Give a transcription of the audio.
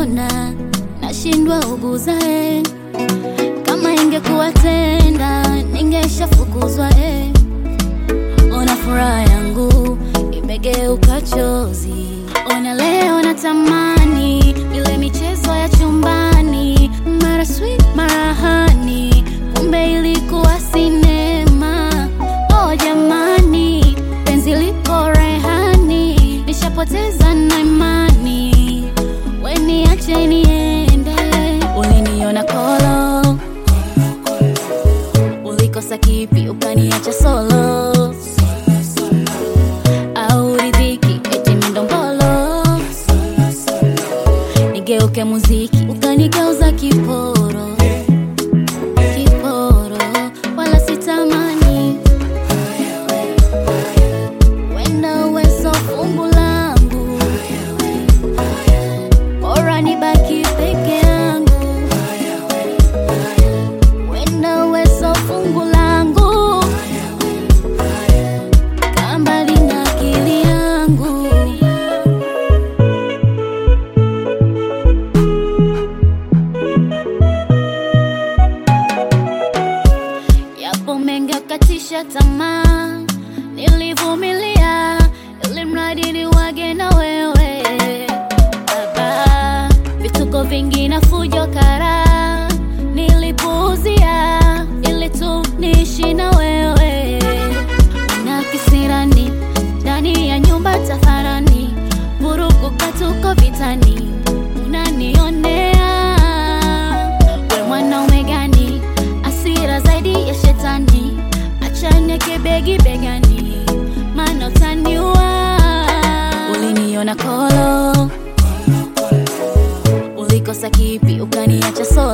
unaniona nashindwa uguza eh. Kama ingekuwa tenda ningeshafukuzwa eh. Ona furaha yangu imegeuka chozi. Ona leo natamani ile michezo ya chumbani, mara sweet mara hani, kumbe ilikuwa sinema. Oh jamani, penzi liko rehani, nishapoteza na imani, we niache niende. Uliniona kolo, ulikosa kipi ukaniacha solo au ridhiki eti mindombolo nigeuke muziki ukanigeuza kiporo kiporo wala sitamani wenda uwezo fungu langu bora nibaki peke yangu wenda uwezo fungu langu kambali na akili yangu yapo mengi akatisha tamaa, nilivumilia ili mradi ni wage na wewe baba, vituko vingi na fujo kara nilipuuzia ili tu niishi na wewe na kisirani ndani ya nyumba tafarani, vurugu katuko vitani, unanionea we mwanaume gani? Asira zaidi ya shetani, achane kebegi begani, maana utaniua. Uliniona kolo, ulikosa kipi ukaniacha solo